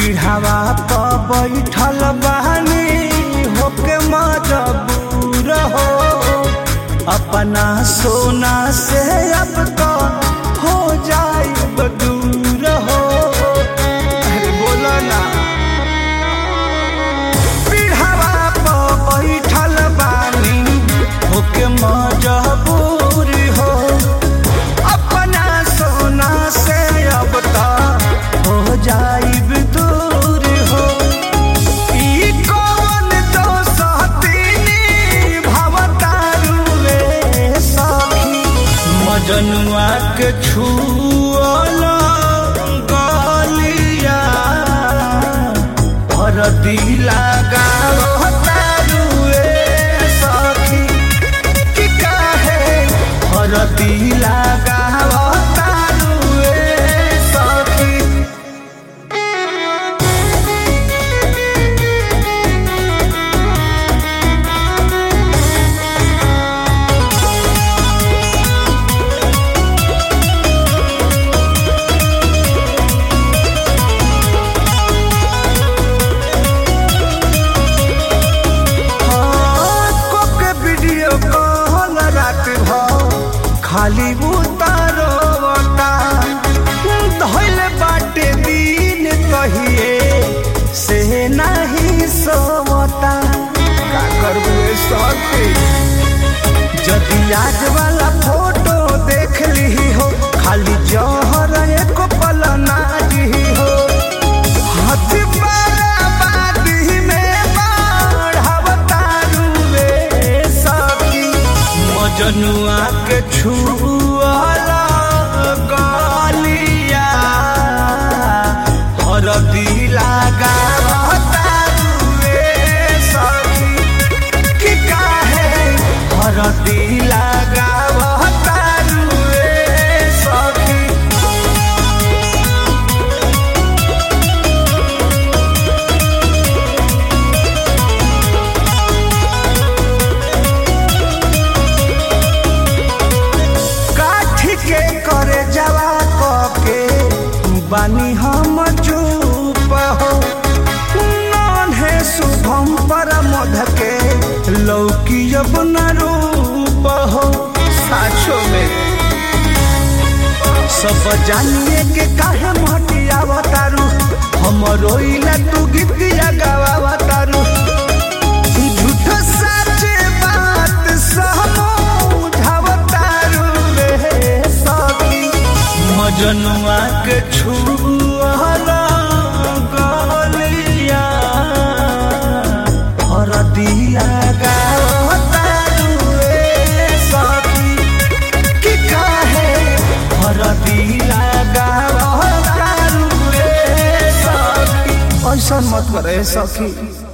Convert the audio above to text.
पीढ़ावा प बैठल बानी होके मजबूर हो अपना सोना से अब तो हो जाए दूर हो अरे बोलो ना पीढ़ावा प बैठल बानी होके मजबूर हो अपना सोना से अब तो हो जाइब दूर हो ई कौन दोसतीनी भवतारू रे सखी मजनुआ के छुअल गलिया हरदी लगावतारू रे सखी कि काहे हरदी लगावतारू रे सखी के वीडियो कॉल रात भ खाली उतारोता धैल बाटे दिन कहिए से नहीं सोता का करबू ए सखी जदि आज वाला फोटो देख ली हो खाली जहर एक पल ना जी हो हाथ बाराबादी में बढ़ावतारू रे सखी मजनुआ के छुअला गलिया हरदी लगावतारू रे सखी कि काहे हरदी लगावतारू रे सखी काठी के करे जवा के बानी हम चुप हो नन्हे शुभम पर मध के लौकी अब न रूप हो साचो में सब जानिए के काहे मटिया बतारू हम रोइला तू गीतिया गावा झूठ सच बात समझावतारू रे सखी मजनुआ के छुअला गलिया हरदिया गावतारू रे सखी कि काहे हरदिया गावतारू रे सखी ऐसा मत करे सखी